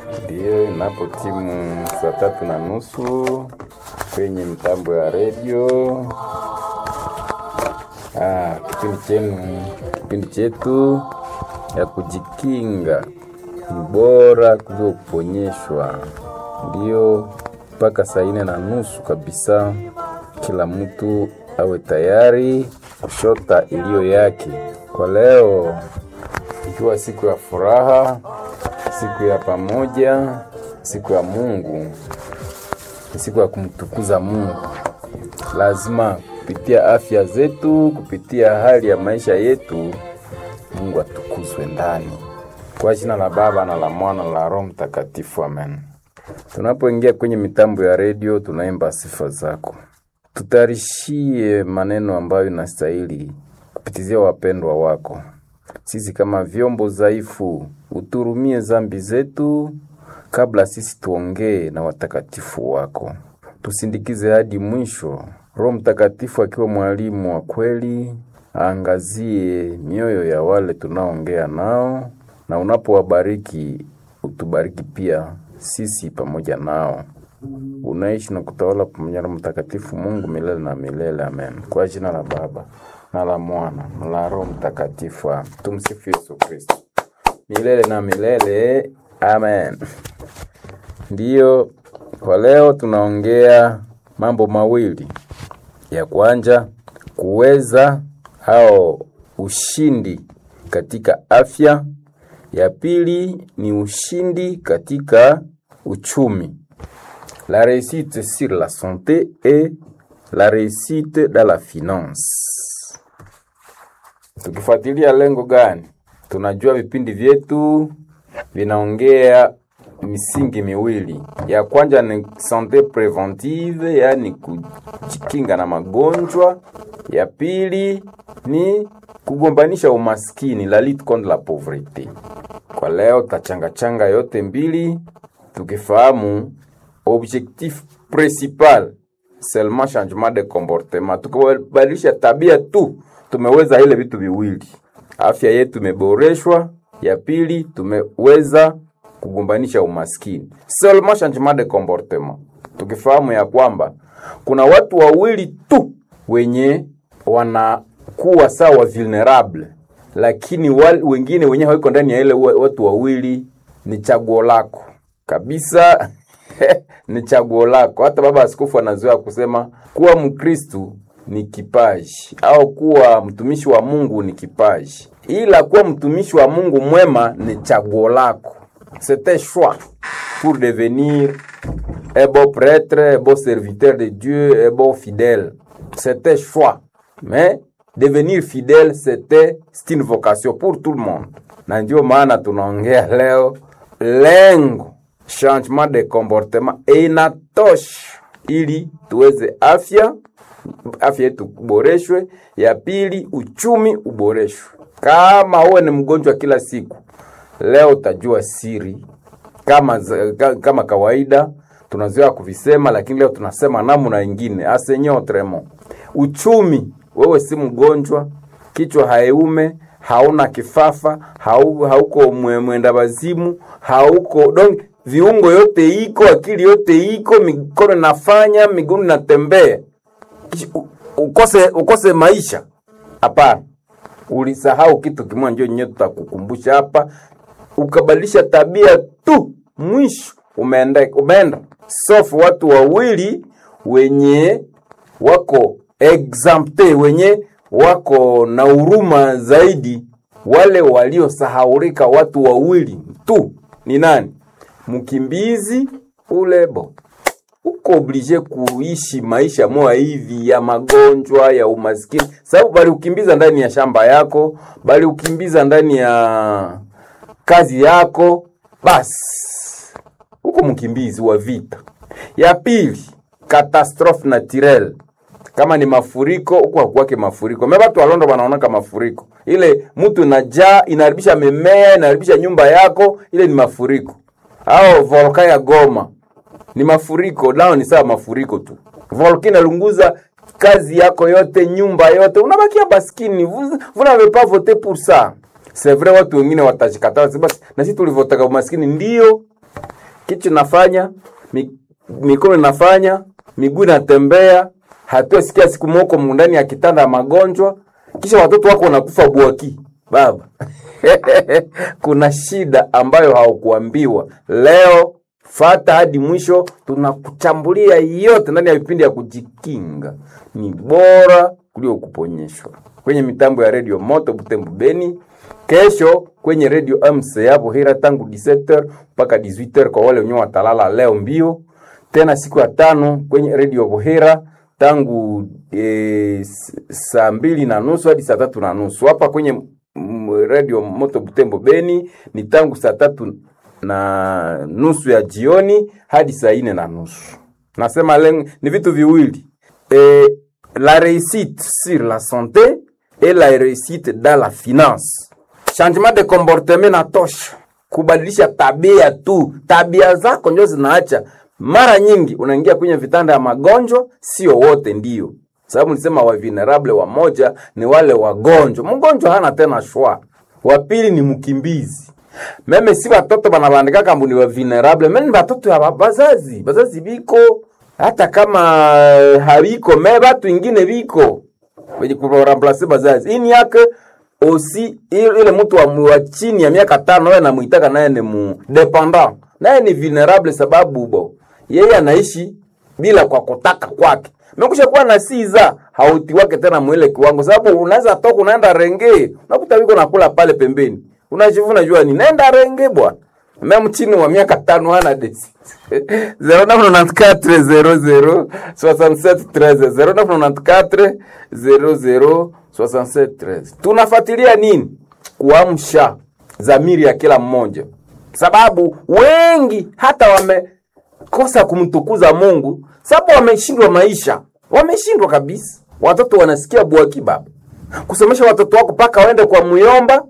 Ndiyo, inapo timu saa tatu na nusu kwenye mitambo ya redio. Ah, kipindi chenu, kipindi chetu ya kujikinga ni bora kuliko kuponyeshwa. Ndiyo, mpaka saa ine na nusu kabisa, kila mtu awe tayari kushota iliyo yake. Kwa leo ikiwa siku ya furaha, siku ya pamoja, siku ya Mungu, ni siku ya kumtukuza Mungu. Lazima kupitia afya zetu, kupitia hali ya maisha yetu, Mungu atukuzwe ndani. Kwa jina la Baba na la Mwana na la Roho Mtakatifu, amen. Tunapoingia kwenye mitambo ya redio, tunaimba sifa zako, tutarishie maneno ambayo inastahili kupitizia wapendwa wako sisi kama vyombo dhaifu, uturumie zambi zetu kabla sisi tuongee na watakatifu wako. Tusindikize hadi mwisho. Roho Mtakatifu akiwa mwalimu wa kweli, aangazie mioyo ya wale tunaongea nao, na unapowabariki utubariki pia sisi pamoja nao. Unaishi na kutawala pamoja na Mtakatifu Mungu milele na milele, amen. Kwa jina la Baba na la Mwana na la Roho Mtakatifu. Tumsifu Yesu Kristo milele na milele, amen. Ndiyo, kwa leo tunaongea mambo mawili. Ya kwanza kuweza au ushindi katika afya. Ya pili ni ushindi katika uchumi. La réussite sur la santé et la réussite dans la finance. Tukifuatilia lengo gani? Tunajua vipindi vyetu vinaongea misingi miwili. Ya kwanza ni sante preventive, yaani kujikinga na magonjwa. Ya pili ni kugombanisha umaskini, la lutte contre la pauvreté. Kwa leo tachangachanga yote mbili, tukifahamu objectif principal seulement changement de comportement. Tukibadilisha tabia tu, tumeweza ile vitu viwili, afya yetu imeboreshwa. Ya pili tumeweza kugombanisha umaskini, seulement changement de comportement. Tukifahamu ya kwamba kuna watu wawili tu wenye wanakuwa sawa vulnerable, lakini wal, wengine wenye hawiko ndani ya ile watu wawili, ni chaguo lako kabisa ni chaguo lako. Hata baba askofu anazoea kusema kuwa Mkristu ni kipaji au kuwa mtumishi wa Mungu ni kipaji, ila kuwa mtumishi wa Mungu mwema ni chaguo lako. C'est un choix pour devenir un bon prêtre, un bon serviteur de Dieu, un bon fidèle. C'est un choix. Mais devenir fidèle, c'était c'est une vocation pour tout le monde, na ndio maana tunaongea leo lengo changement de comportement inatosha ili tuweze afya afya yetu uboreshwe. Ya pili uchumi uboreshwe. Kama uwe ni mgonjwa kila siku, leo utajua siri kama, kama kawaida tunazoea kuvisema, lakini leo tunasema namna ingine asenye autrement. Uchumi, wewe si mgonjwa, kichwa haiume hauna kifafa, hau, hauko mwenda wazimu, hauko donc viungo yote iko, akili yote iko, mikono nafanya, miguu natembea, ukose ukose maisha? Hapana, ulisahau kitu kimoja, ndio nyewe tutakukumbusha hapa. Ukabadilisha tabia tu, mwisho umeenda umeenda sofu. Watu wawili wenye wako exempte, wenye wako na huruma zaidi, wale waliosahaulika, watu wawili tu ni nani? Mkimbizi ule bo uko oblige kuishi maisha moya hivi ya magonjwa ya umaskini, sababu bali ukimbiza ndani ya shamba yako, bali ukimbiza ndani ya kazi yako, basi uko mkimbizi wa vita. Ya pili, catastrophe naturelle kama ni mafuriko huko hakuwake mafuriko me watu walondo wanaonaka mafuriko ile mtu inajaa inaharibisha mimea inaharibisha nyumba yako ile ni mafuriko au volka ya goma ni mafuriko nao ni sawa mafuriko tu volka inalunguza kazi yako yote nyumba yote unabakia baskini vous, vous n'avez pas voté pour ça c'est vrai watu wengine watashikataa basi na sisi tulivotaka umaskini ndio kichwa inafanya mi, mikono inafanya miguu inatembea hatuasikia siku moko ndani ya kitanda ya magonjwa kisha watoto wako wanakufa bwaki baba kuna shida ambayo haukuambiwa leo fata hadi mwisho tunakuchambulia yote ndani ya vipindi ya kujikinga ni bora kuliko kuponyeshwa kwenye mitambo ya redio moto butembo beni kesho kwenye redio mc hapo hira tangu 17h mpaka 18h kwa wale wenyewe watalala leo mbio tena siku ya tano kwenye redio Bohera tangu e, saa mbili na nusu hadi saa tatu na nusu hapa kwenye mm, redio Moto Butembo Beni ni tangu saa tatu na nusu ya jioni hadi saa ine na nusu. Nasema leng, ni vitu viwili e, la réussite sur la santé et la réussite dans la finance. Changement de comportement na tosha, kubadilisha tabia tu, tabia zako ndio zinaacha mara nyingi unaingia kwenye vitanda ya magonjwa, sio wote ndio sababu nisema wa vulnerable wamoja ni wale wagonjwa. Mgonjwa hana tena shwa. Wa pili ni mkimbizi. Meme si watoto banabandika kambu ni wa vulnerable, meme ni watoto ya bazazi. Bazazi biko hata kama habiko me batu ingine biko wenye kuramplace bazazi. Ini yake osi ile mtu wa, wa chini ya miaka tano wewe namuitaka naye ni mu dependant. Naye ni vulnerable sababu bo yeye anaishi bila kwa kutaka kwake. Mekusha kuwa na siza hauti wake tena mwele kiwango, sababu unaweza toka unaenda renge, unakuta wiko nakula pale pembeni, unajivuna jua ni naenda renge bwana. Meme chini wa miaka tano hana desi 0994 00 00 67 Tunafuatilia nini? Kuamsha dhamiri ya kila mmoja, sababu wengi hata wamekosa kumtukuza Mungu sababu wameshindwa maisha, wameshindwa kabisa. Watoto wanasikia bwaki baba, kusomesha watoto wako mpaka waende kwa muyomba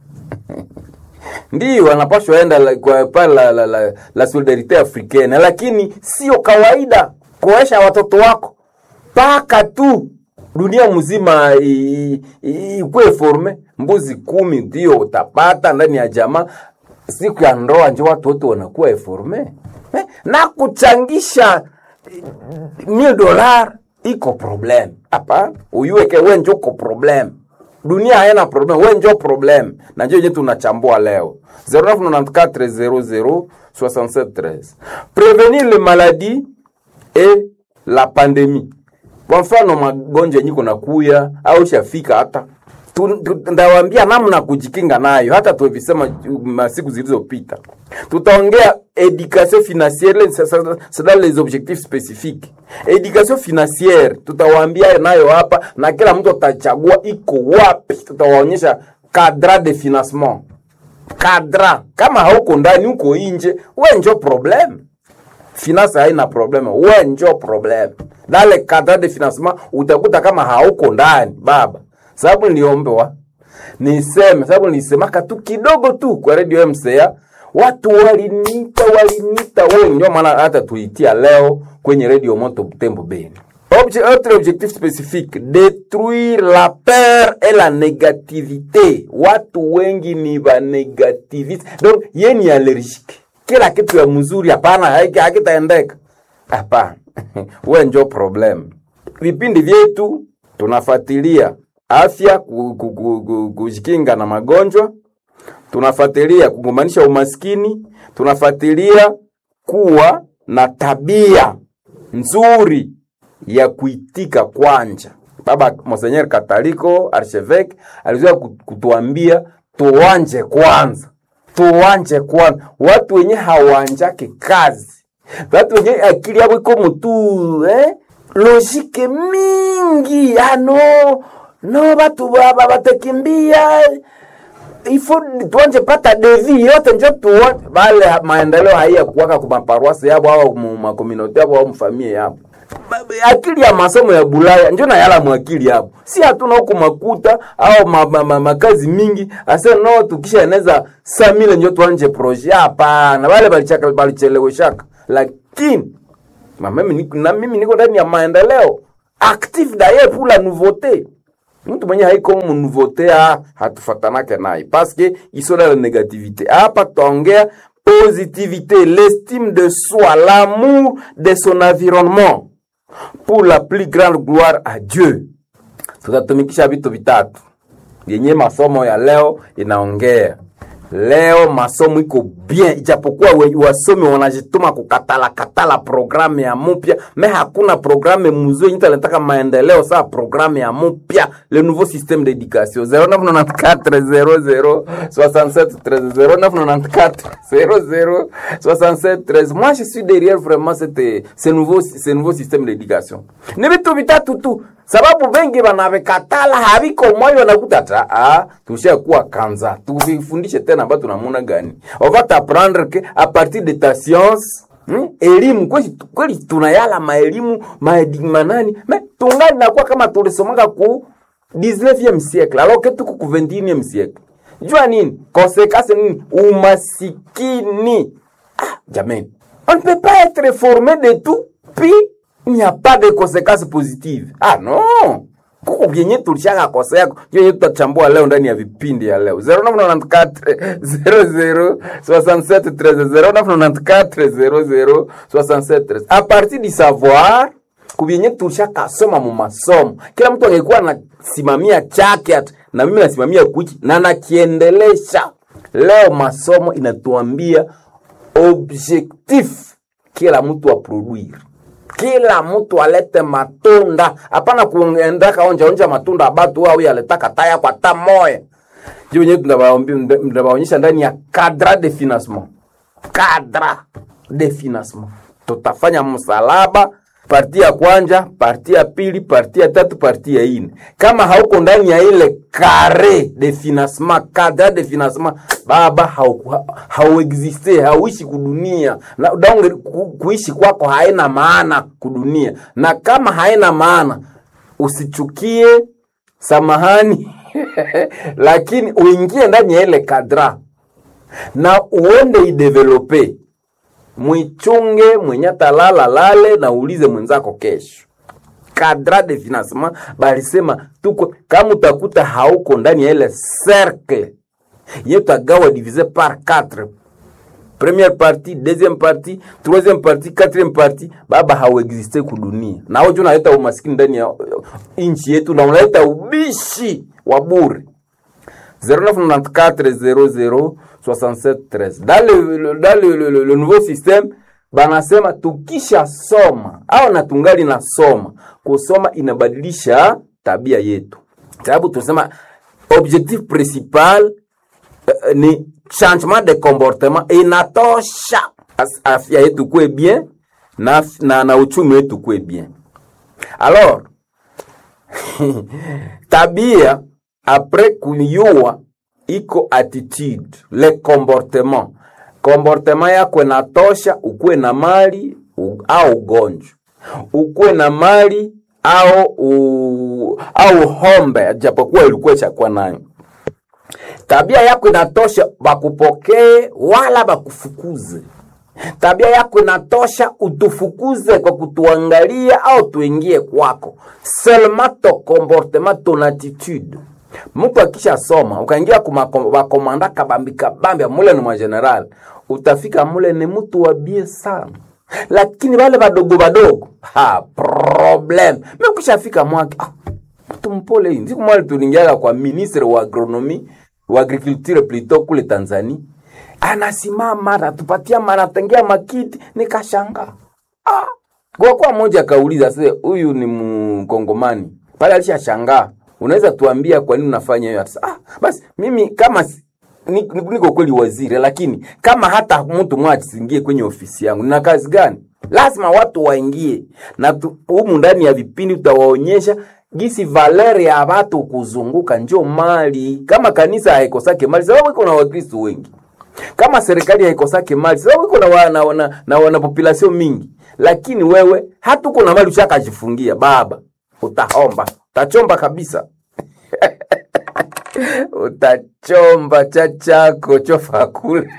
ndio wanapashwa enda la, kwa pale la, la, la, la solidarite africaine, lakini sio kawaida kuoesha watoto wako mpaka tu dunia mzima ikuwe forme. Mbuzi kumi ndio utapata ndani ya jamaa, siku ya ndoa njo watu wote wanakuwa eforme eh? na kuchangisha mil dolar iko problem hapa, uyuweke we njo uko problem dunia haina problem, we njo problem, na njo yenye tunachambua leo 0994006713 prevenir le maladie et la pandemie. Kwa mfano magonjwa yenye kuna kuya au shafika hata ndawambia namna kujikinga nayo, hata tuvisema masiku zilizopita. Tutaongea education financiere, c'est dans les objectifs spécifiques. Education financiere tutawaambia nayo hapa, na kila mtu atachagua iko wapi. Tutawaonyesha cadre de financement, cadre. Kama hauko ndani, uko nje, we njo problem. Finance haina problem, we njo problem. Dale cadre de financement utakuta kama hauko ndani baba sababu niliombewa niseme, sababu nilisemaka tu kidogo tu kwa radio MCA, watu waliniita waliniita wengi, ndio maana hata tuitia leo kwenye radio Moto Butembo Beni. Obje, autre objectif spécifique détruire la peur et la négativité. Watu wengi ni ba negativiste, donc yeye ni allergique, kila kitu ya mzuri hapana, hakitaendeka hapana. Wewe njo problem. Vipindi vyetu tunafuatilia afya, kujikinga na magonjwa, tunafuatilia kugombanisha umaskini, tunafuatilia kuwa na tabia nzuri ya kuitika kwanja. Baba Monseigneur Kataliko Archevêque alizoea kutuambia tuwanje kwanza, tuwanje kwanza. Watu wenye hawanjake kazi, watu wenye akili yabo iko mutu eh? logike mingi ano no batu baba batakimbia ifo tuanje pata devi yote njo tuone bale maendeleo haiya kuwaka kwa maparuasi yabo au makominoti yabo au mfamie yabo akili ya masomo ya Bulaya njo na yala mwakili yabo, si hatuna huku makuta au ma, ma, ma, makazi mingi ase no tukisha eneza samile njo tuanje projet. Hapana, wale balichaka balicheleweshaka, lakini mimi na mimi niko ndani ya maendeleo active d'ailleurs pour la nouveauté mtu mwenye haiko mu nouveauté ah, hatufatanake naye parce que iso na la négativité hapa tutaongea positivité, l'estime de soi, l'amour de son environnement pour la plus grande gloire à Dieu. Tutatumikisha vitu vitatu yenye masomo ya leo inaongea. Leo masomo iko bien, ijapokuwa we- wasomi wanajituma kukatala katala programu ya mupya, me hakuna programu mzuri yenye inataka maendeleo saa programu ya mupya, le nouveau système d'éducation 0994 00 67 13 0994 00 67 13. Moi je suis derrière vraiment cette ce nouveau ce nouveau système d'éducation. Ni vitu vitatu tu sababu vengi wanavikatala haviko moyo wanakuta ta ah, tushakuwa kanza tuvifundishe tena ba tunamuna gani on va t'apprendre que à partir de ta science Hmm? elimu kweli kweli tunayala maelimu maedi- manani me tungali nakuwa kama tulisomaka ku 19e siècle alors que tuko ku 21e siècle jua nini conséquence nini umasikini ah, jamani on ne peut pas être formé de tout puis il n'y a pas de conséquences positives. Ah non, kuko vyenye tulishaka kosea hiyo yenye tutachambua leo ndani ya vipindi ya leo 0994 00 67 13 0994 00 67 13 a partir du savoir kubyenye tulishaka soma mu masomo kila mtu angekuwa anasimamia chake ati, na mimi nasimamia kuchi na nakiendelesha leo masomo inatuambia objectif kila mtu aproduire kila mtu alete matunda hapana kuendaka onja onja matunda abatu au yaletaka taya kwa ta moya juu wenyewe tunawaonyesha ndani ya cadre de financement cadre de financement tutafanya msalaba parti ya kwanja parti ya pili parti ya tatu parti ya ine kama hauko ndani ya ile kare de financement cadre de financement baba hauku- hauexiste hauishi kudunia na donge ku, kuishi kwako haina maana kudunia na kama haina maana usichukie samahani lakini uingie ndani ya ile kadra na uende idevelope mwichunge mwenye talala lale na uulize mwenzako kesho kadra de financement balisema tuko kama utakuta hauko ndani ya ile cercle yetagawa divise par 4 première partie deuxième partie troisième partie quatrième partie baba hauexiste kudunia na hojo unaleta umaskini ndani ya nchi yetu na unaleta ubishi wa bure 0994-00-67-13. Dans, le, le, dans le, le, le, le nouveau système banasema tukisha soma au na tungali na soma, kusoma inabadilisha tabia yetu, sababu tunasema objectif principal uh, ni changement de comportement, inatosha As- afya yetu kuwe bien na, na, na uchumi wetu kuwe bien. Alors tabia apres kuyua iko attitude le comportement comportement yako inatosha ukuwe na mali u, au ugonjwa ukuwe na mali au u, au hombe japokuwa ilikuwa chakuwa nayo tabia yako inatosha bakupokee wala bakufukuze tabia yako inatosha utufukuze kwa kutuangalia au tuingie kwako seulement ton comportement ton attitude mtu akisha soma ukaingia kumakomanda kabambi kabambi mule ni mwageneral utafika mule ni mtu wabie sana lakini wale wadogo wadogo ha problem mi ukishafika mwake ah, mtu mpole hii siku mwali tulingiaga kwa ministre wa agronomi wa agriculture plutôt kule tanzania anasimama anatupatia manatengia makiti nikashanga ah. kwa kuwa mmoja akauliza se huyu ni mkongomani pale alishashangaa unaweza tuambia kwa nini unafanya hiyo Ata, ah, basi mimi kama si- ni- ni- niko kweli waziri lakini kama hata mtu mmoja asiingie kwenye ofisi yangu nina kazi gani lazima watu waingie na tu- humu ndani ya vipindi utawaonyesha gisi valeri ya watu kuzunguka njo mali kama kanisa haikosake mali sababu iko na wakristo wengi kama serikali haikosake mali sababu iko na, wa, na, na, na wana population mingi lakini wewe hata uko na mali ushakajifungia baba utaomba utachomba kabisa utachomba cha chako chofa kule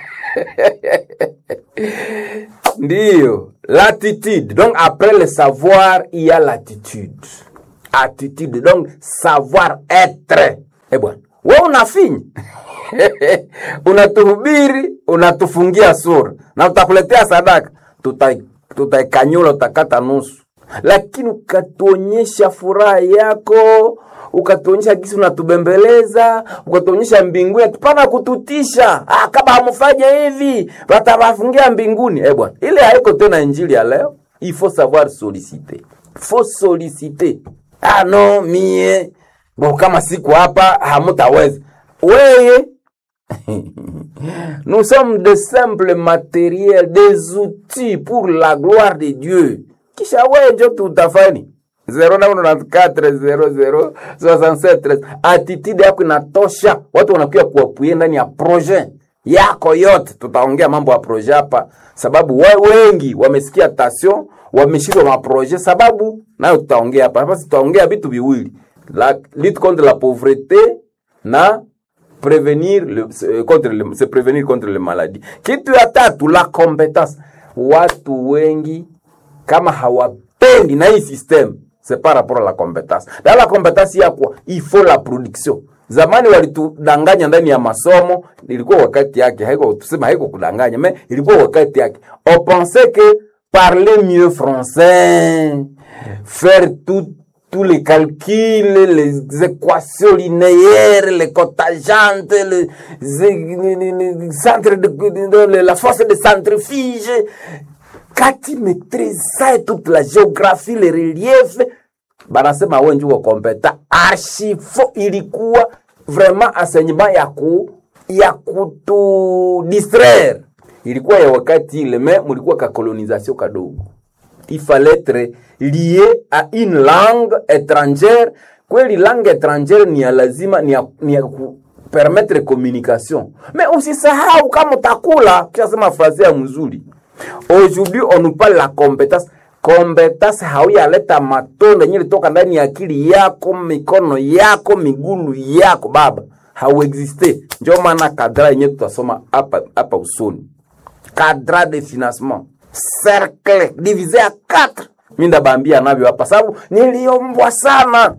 ndiyo l'attitude donc après le savoir il y a l'attitude attitude donc savoir être eh bwana we unafinya unatuhubiri unatufungia sura na tutakuletea sadaka tutai- tutaikanyula utakata nusu lakini ukatuonyesha furaha yako ukatuonyesha gisi unatubembeleza ukatuonyesha mbinguni tupana kututisha ah, kama hamfanye hivi watawafungia mbinguni eh bwana ile haiko tena injili ya leo il faut savoir solliciter faut solliciter ah no mie bo kama siku hapa hamutaweza weye Nous sommes de simples matériels, des outils pour la gloire de Dieu. Kisha wewe njo tutafani 0994006713 attitude yako inatosha, watu wanakuja kuapuye ndani ya projet yako yote. Tutaongea mambo ya projet hapa, sababu we, wengi wamesikia tasio, wameshindwa maprojet, sababu nayo tutaongea hapa. Hapa tutaongea vitu viwili, la lutte contre la pauvreté na prévenir le, se- contre le, se prévenir contre les maladies. Kitu ya tatu la compétence. Watu wengi kama hawapendi na hii system c'est par rapport à la compétence. Na la compétence ya kwa il faut la production. Zamani walitudanganya ndani ya masomo, ilikuwa wakati yake, haiko tuseme haiko kudanganya, mais ilikuwa wakati yake. On pensait que parler mieux français, faire tout tous les calculs, les équations linéaires, les cotajantes, les, les, les- les centres de, de- de- la force de centrifuge. Quand tu maîtrises ça et toute la géographie, les reliefs, banasema wewe ndio kompeta. Archifo ilikuwa vraiment enseignement ya ku ya kutu distraire. Ilikuwa ya wakati ile, mais mulikuwa ka colonisation kadogo il fallait être lié à une langue étrangère kweli langue étrangère ni ya lazima ni ya, ni ya ku permettre communication mais usisahau kama utakula kishasema frase ya mzuri aujourd'hui on nous parle la compétence compétence hauyaleta matunda yenye litoka ndani ya akili yako mikono yako migulu yako baba hauexiste ndio maana kadra yenye tutasoma hapa hapa usoni cadre de financement cercle divisé à 4 mi ndabambia navyo hapa sababu niliombwa sana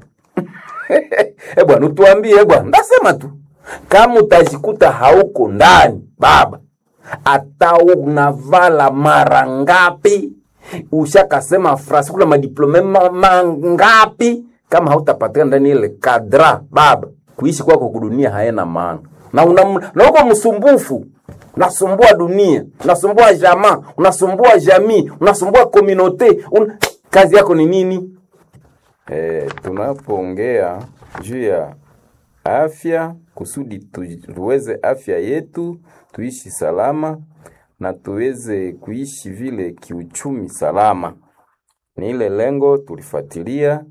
e bwana utuambie bwana ndasema tu kama utajikuta hauko ndani baba hata unavala mara ngapi ushakasema frasi kuna madiplome ma- mangapi kama hautapatikana ndani ile kadra baba kuishi kwako kudunia haena maana na una- na uko msumbufu unasumbua dunia unasumbua jamaa unasumbua jamii unasumbua komunote un... kazi yako ni nini Eh, tunapoongea juu ya afya kusudi tu- tuweze afya yetu tuishi salama na tuweze kuishi vile kiuchumi salama, ni ile lengo tulifuatilia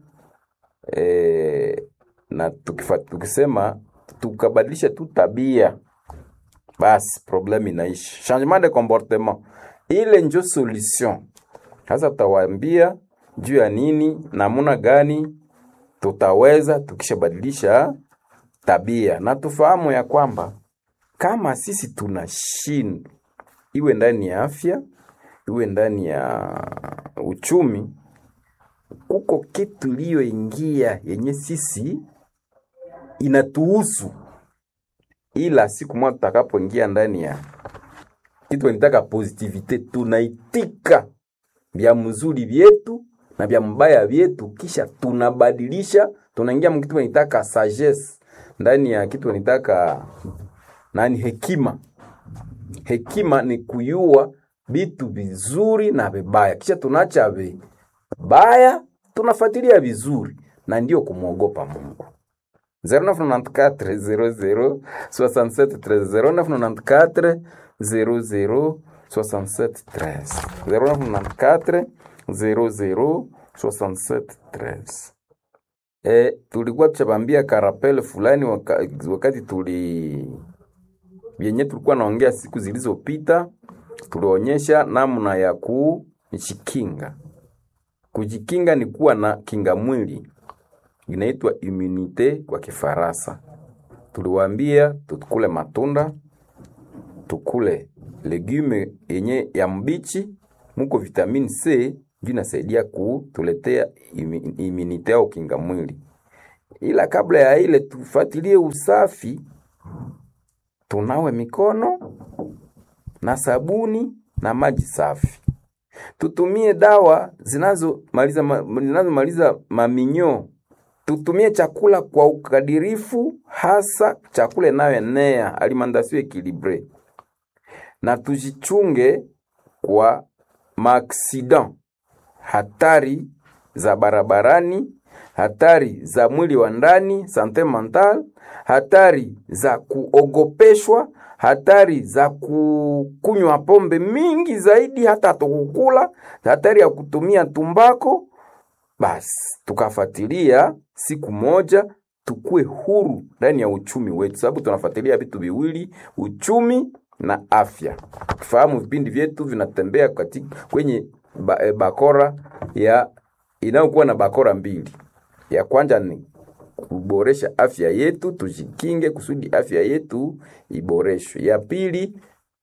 eh, na tukifa, tukisema tukabadilisha tu tabia basi problème inaishi. Changement de comportement ile njo solution. Sasa tutawaambia juu ya nini, namuna gani tutaweza tukishabadilisha tabia, na tufahamu ya kwamba kama sisi tunashindwa, iwe ndani ya afya, iwe ndani ya uchumi, kuko kitu iliyoingia yenye sisi inatuhusu, ila siku moja tutakapoingia ndani ya kitu wanitaka positivite, tunaitika vya mzuri vyetu na vya mbaya vyetu, kisha tunabadilisha, tunaingia mkitu wanitaka sagesse, ndani ya kitu wanitaka nani, hekima. Hekima ni kuyua vitu vizuri na vibaya, kisha tunaacha vibaya, tunafuatilia vizuri, na ndio kumwogopa Mungu. 0994 00 0994 00 0994 00 13 E, tulikuwa tuchabambia karapele fulani waka, wakati tuli vyenye tulikuwa naongea siku zilizopita, tulionyesha namna ya kujikinga. Kujikinga ni kuwa na kinga mwili inaitwa immunite kwa Kifaransa. Tuliwaambia tukule matunda, tukule legume yenye ya mbichi, muko vitamini C ndio inasaidia kutuletea imi- immunite au kinga mwili. Ila kabla ya ile tufuatilie usafi tunawe mikono na sabuni na maji safi. Tutumie dawa zinazomaliza ma, zinazomaliza maminyo. Tutumie chakula kwa ukadirifu, hasa chakula inayoenea alimentation equilibre, na tujichunge kwa maaksidan, hatari za barabarani, hatari za mwili wa ndani, sante mental, hatari za kuogopeshwa, hatari za kukunywa pombe mingi zaidi, hata tukukula, hatari ya kutumia tumbako. Basi tukafuatilia siku moja tukue huru ndani ya uchumi wetu, sababu tunafuatilia vitu viwili, uchumi na afya. Tufahamu vipindi vyetu vinatembea katika kwenye ba, e, bakora ya inayokuwa na bakora mbili. Ya kwanza ni kuboresha afya yetu, tujikinge kusudi afya yetu iboreshwe. Ya pili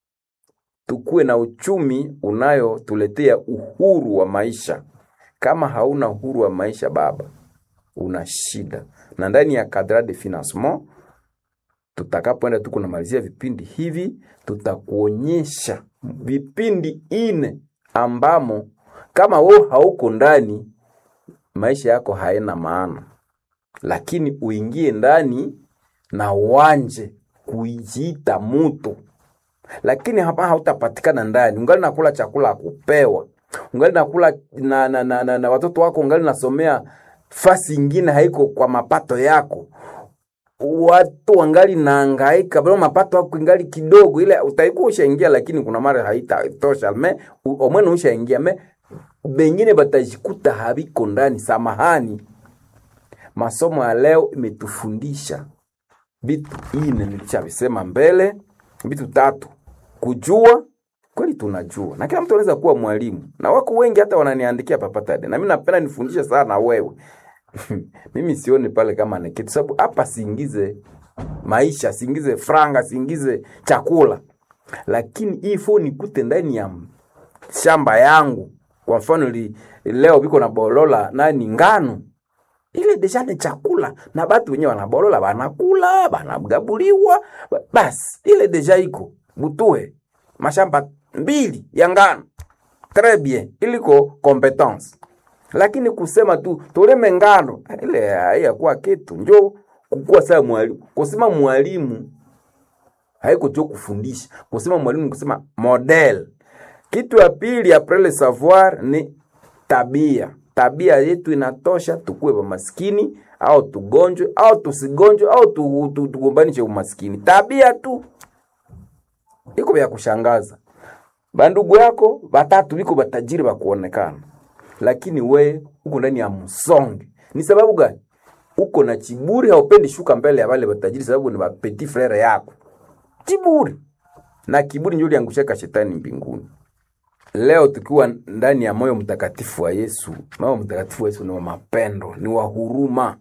tukuwe na uchumi unayotuletea uhuru wa maisha. Kama hauna uhuru wa maisha baba, una shida. Na ndani ya cadre de financement tutakapoenda tuko namalizia vipindi hivi, tutakuonyesha vipindi ine ambamo kama wewe hauko ndani, maisha yako haina maana, lakini uingie ndani na uanje kujiita mutu, lakini hapa hautapatikana ndani, ungali nakula chakula akupewa, ungali nakula na, na, na, na, na watoto wako, ungali nasomea fasi ingine haiko kwa mapato yako watu wangali naangaika bado mapato yako ingali kidogo, ile utaikuwa ushaingia, lakini kuna mara haitatosha me omwene ushaingia me bengine batajikuta habiko ndani. Samahani, masomo ya leo imetufundisha vitu ine, nilishavisema mbele, vitu tatu: kujua kweli, tunajua na kila mtu anaweza kuwa mwalimu, na wako wengi hata wananiandikia papatade, na mimi napenda nifundishe sana wewe mimi sioni pale kama ni kitu, sababu hapa siingize maisha, siingize franga, siingize chakula, lakini hii fo nikute ndani ya shamba yangu. Kwa mfano li, leo biko na bolola nani ngano ile deja ni chakula na batu wenyewe wanabolola banakula banagabuliwa, basi ile deja iko butue mashamba mbili ya ngano très bien, iliko competence lakini kusema tu toleme ngano ile haiyakuwa kitu, njo kukuwa saa mwalimu. Kusema mwalimu haiko tu kufundisha, kusema mwalimu kusema model. Kitu ya pili après le savoir ni tabia. Tabia yetu inatosha tukuwe wa maskini au tugonjwe au tusigonjwe au tu, tu, tugombanishe umaskini. Tabia tu iko vya kushangaza. Bandugu yako batatu biko batajiri bakuonekana lakini we uko ndani ya msonge. Ni sababu gani? Uko na chiburi, haupendi shuka mbele ya wale watajiri, sababu ni petit frere yako. Chiburi na kiburi ndio liangushaka shetani mbinguni. Leo tukiwa ndani ya moyo mtakatifu wa Yesu, moyo mtakatifu wa Yesu ni wa mapendo, ni wa huruma.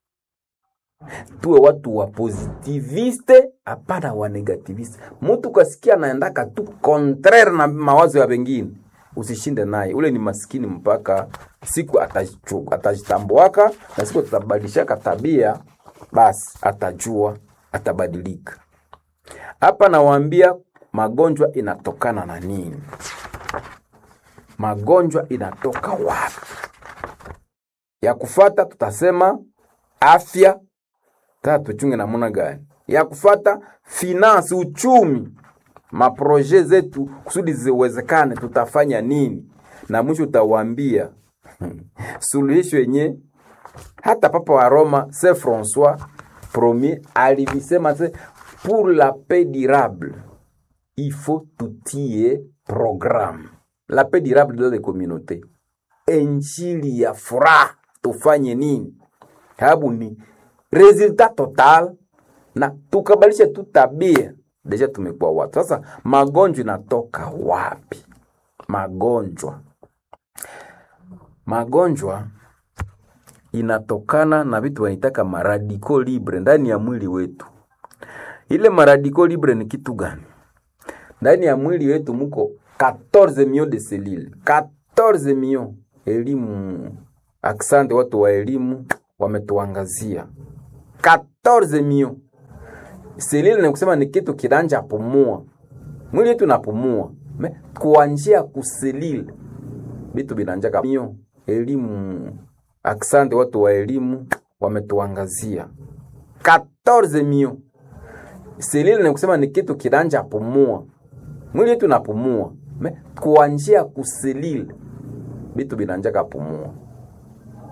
Tuwe watu wa positiviste, hapana wa negativiste. Mtu kasikia anaendaka tu contraire na mawazo ya wengine usishinde naye, ule ni maskini mpaka siku atajitambuaka, na siku atabadilishaka tabia, basi atajua, atabadilika. Hapa nawaambia magonjwa inatokana na nini? Magonjwa inatoka wapi? Ya kufata tutasema afya, tata tuchunge namuna gani? Ya kufata finance, uchumi maproje zetu kusudi ziwezekane, tutafanya nini? Na mwisho utawaambia suluhisho yenye hata Papa wa Roma Saint Francois Premier alivisema se pour la paix durable il faut tutie programme la paix durable dans les communautés. Injili ya furaha tufanye nini? Sababu ni resultat total, na tukabalisha tu tabia deja tumekuwa watu sasa. Magonjwa inatoka wapi? Magonjwa magonjwa inatokana na vitu wanaitaka maradiko libre ndani ya mwili wetu. Ile maradiko libre ni kitu gani? Ndani ya mwili wetu muko 14 millions de cellules, 14 millions. Elimu, aksante watu wa elimu wametuangazia 14 millions selile ni kusema ni kitu kinanja pumua mwili yetu napumua me kuanjia kuselile vitu vinanjaka mio elimu aksante watu wa elimu wametuangazia 14 mio selile ni kusema ni kitu kinanja pumua mwili yetu napumua me kuanjia kuselile vitu vinanjaka pumua